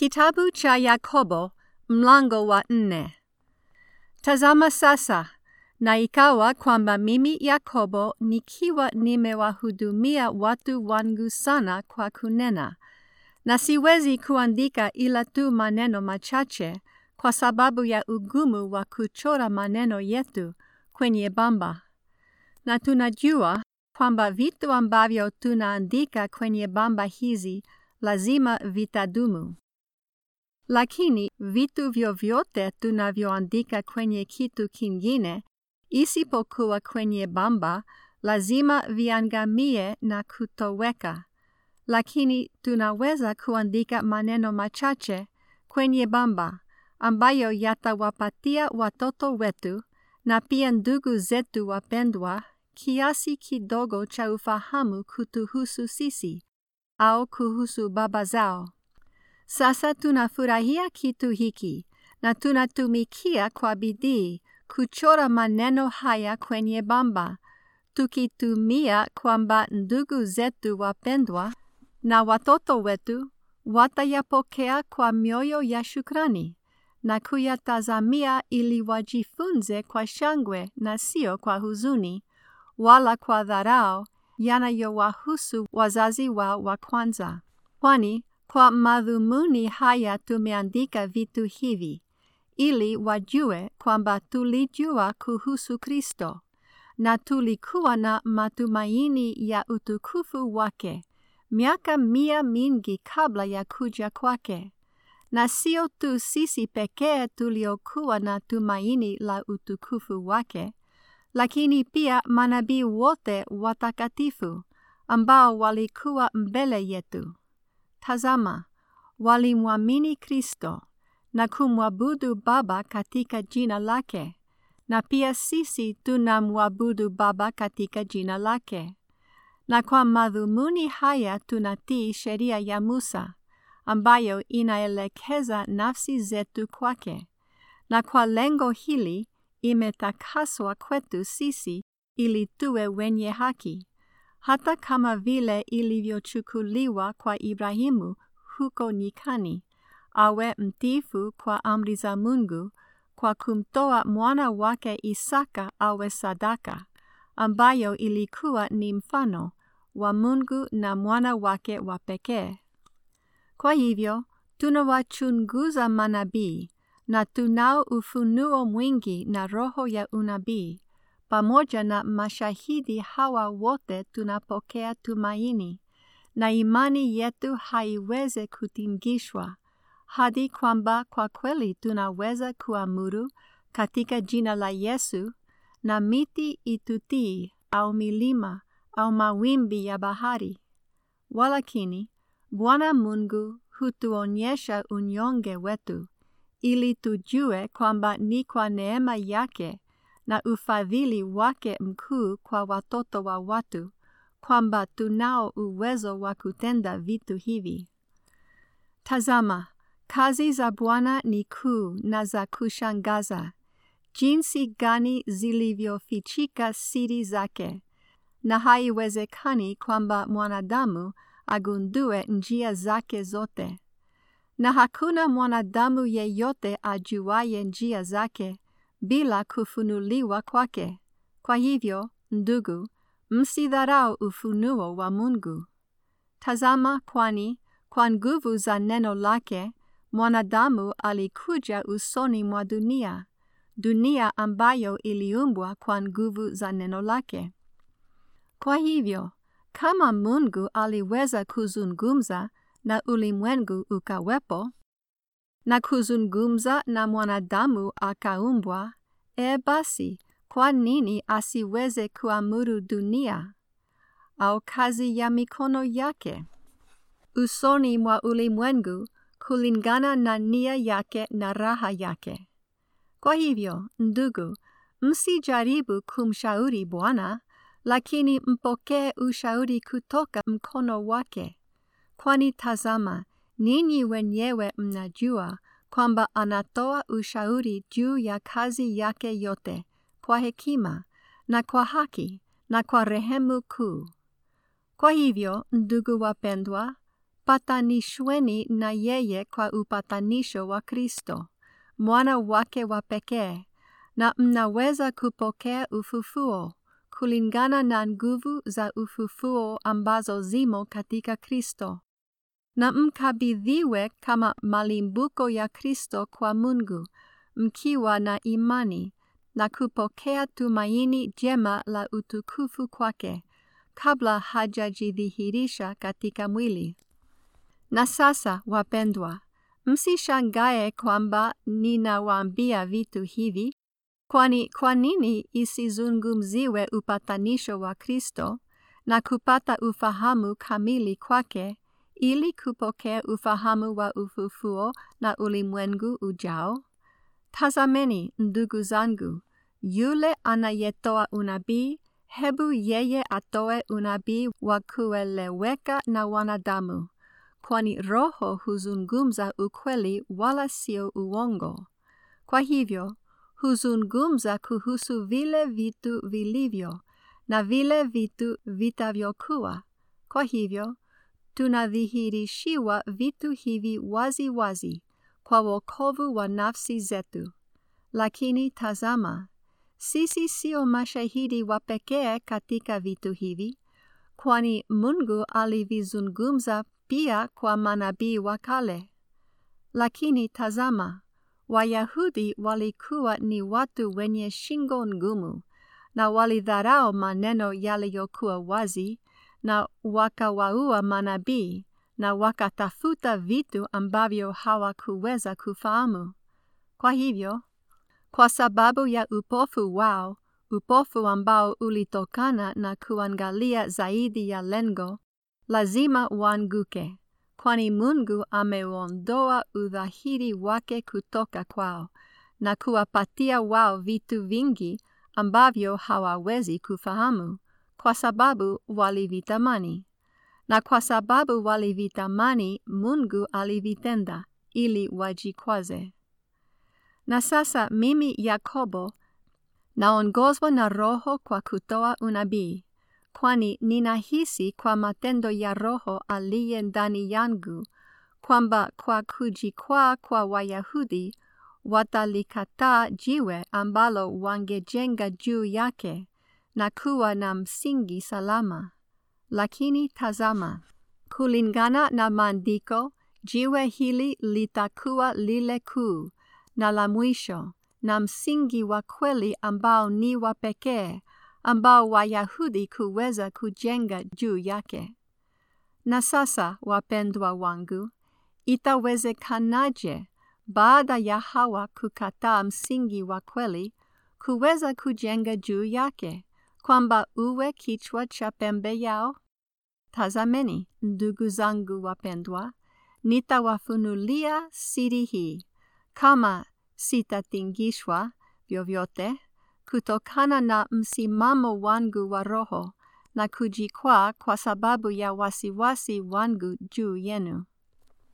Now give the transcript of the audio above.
Kitabu cha Yakobo mlango wa nne. Tazama sasa, na ikawa kwamba mimi Yakobo nikiwa nimewahudumia watu wangu sana kwa kunena, na siwezi kuandika ila tu maneno machache kwa sababu ya ugumu wa kuchora maneno yetu kwenye bamba. Na tunajua kwamba vitu ambavyo tunaandika kwenye bamba hizi lazima vitadumu. Lakini vitu vyovyote tunavyoandika kwenye kitu kingine isipokuwa kwenye bamba lazima viangamie na kutoweka. Lakini tunaweza kuandika maneno machache kwenye bamba ambayo yatawapatia watoto wetu na pia ndugu zetu wapendwa kiasi kidogo cha ufahamu kutuhusu sisi au kuhusu baba zao. Sasa tunafurahia kitu hiki na tunatumikia kwa bidii kuchora maneno haya kwenye bamba, tukitumia kwamba ndugu zetu wapendwa na watoto wetu watayapokea kwa mioyo ya shukrani na kuyatazamia ili wajifunze kwa shangwe na sio kwa huzuni, wala kwa dharau yanayowahusu wazazi wao wa kwanza. Kwani kwa madhumuni haya tumeandika vitu hivi, ili wajue kwamba tulijua kuhusu Kristo, na tulikuwa na matumaini ya utukufu wake miaka mia mingi kabla ya kuja kwake. Na sio tu sisi pekee tuliokuwa na tumaini la utukufu wake, lakini pia manabii wote watakatifu ambao walikuwa mbele yetu. Tazama, walimwamini Kristo na kumwabudu Baba katika jina lake, na pia sisi tunamwabudu Baba katika jina lake. Na kwa madhumuni haya tunatii sheria ya Musa, ambayo inaelekeza nafsi zetu kwake, na kwa lengo hili imetakaswa kwetu sisi ili tuwe wenye haki hata kama vile ilivyochukuliwa kwa Ibrahimu huko nyikani, awe mtiifu kwa amri za Mungu kwa kumtoa mwana wake Isaka awe sadaka, ambayo ilikuwa ni mfano wa Mungu na mwana wake wa pekee. Kwa hivyo tunawachunguza manabii na tunao ufunuo mwingi na roho ya unabii pamoja na mashahidi hawa wote tunapokea tumaini, na imani yetu haiweze kutingishwa, hadi kwamba kwa kweli tunaweza kuamuru katika jina la Yesu, na miti itutii, au milima, au mawimbi ya bahari. Walakini, Bwana Mungu hutuonyesha unyonge wetu, ili tujue kwamba ni kwa neema yake na ufadhili wake mkuu kwa watoto wa watu, kwamba tunao uwezo wa kutenda vitu hivi. Tazama, kazi za Bwana ni kuu na za kushangaza, jinsi gani zilivyofichika siri zake, na haiwezekani kwamba mwanadamu agundue njia zake zote. Na hakuna mwanadamu yeyote ajuaye njia zake bila kufunuliwa kwake. Kwa hivyo, ndugu, msidharau ufunuo wa Mungu. Tazama, kwani kwa nguvu za neno lake mwanadamu alikuja usoni mwa dunia, dunia ambayo iliumbwa kwa nguvu za neno lake. Kwa hivyo, kama Mungu aliweza kuzungumza na ulimwengu ukawepo, na kuzungumza na mwanadamu akaumbwa, e basi, kwa nini asiweze kuamuru dunia au kazi ya mikono yake usoni mwa ulimwengu kulingana na nia yake na raha yake? Kwa hivyo, ndugu, msijaribu kumshauri Bwana, lakini mpokee ushauri kutoka mkono wake, kwani tazama, ninyi wenyewe mnajua kwamba anatoa ushauri juu ya kazi yake yote kwa hekima na kwa haki na kwa rehemu kuu. Kwa hivyo, ndugu wapendwa, patanishweni na yeye kwa upatanisho wa Kristo, mwana wake wa pekee, na mnaweza kupokea ufufuo kulingana na nguvu za ufufuo ambazo zimo katika Kristo, na mkabidhiwe kama malimbuko ya Kristo kwa Mungu, mkiwa na imani na kupokea tumaini jema la utukufu kwake kabla hajajidhihirisha katika mwili. Na sasa, wapendwa, msishangae kwamba ninawaambia vitu hivi, kwani kwa nini isizungumziwe upatanisho wa Kristo na kupata ufahamu kamili kwake ili kupokea ufahamu wa ufufuo na ulimwengu ujao? Tazameni, ndugu zangu, yule anayetoa unabii, hebu yeye atoe unabii wa kueleweka na wanadamu, kwani Roho huzungumza ukweli wala sio uongo. Kwa hivyo, huzungumza kuhusu vile vitu vilivyo na vile vitu vitavyokuwa. Kwa hivyo, tunadhihirishiwa vitu hivi wazi wazi kwa wokovu wa nafsi zetu. Lakini tazama, sisi sio mashahidi wa pekee katika vitu hivi, kwani Mungu alivizungumza pia kwa manabii wa kale. Lakini tazama, Wayahudi walikuwa ni watu wenye shingo ngumu, na walidharau maneno yaliyokuwa wazi, na wakawaua manabii, na wakatafuta vitu ambavyo hawakuweza kufahamu. Kwa hivyo, kwa sababu ya upofu wao, upofu ambao ulitokana na kuangalia zaidi ya lengo, lazima waanguke, kwani Mungu ameuondoa udhahiri wake kutoka kwao na kuwapatia wao vitu vingi ambavyo hawawezi kufahamu, kwa sababu walivitamani. Na kwa sababu walivitamani, Mungu alivitenda ili wajikwaze. Na sasa mimi Yakobo naongozwa na Roho kwa kutoa unabii, kwani ninahisi kwa matendo ya Roho aliye ndani yangu kwamba kwa kujikwaa kwa Wayahudi watalikataa jiwe ambalo wangejenga juu yake na kuwa na msingi salama. Lakini tazama, kulingana na maandiko, jiwe hili litakuwa lile kuu na la mwisho na msingi wa kweli ambao ni wa pekee ambao Wayahudi kuweza kujenga juu yake. Na sasa, wapendwa wangu, itawezekanaje baada ya hawa kukataa msingi wa kweli kuweza kujenga juu yake, kwamba uwe kichwa cha pembe yao? Tazameni, ndugu zangu wapendwa, nitawafunulia siri hii, kama sitatingishwa vyovyote kutokana na msimamo wangu wa roho na kujikwaa kwa sababu ya wasiwasi wangu juu yenu.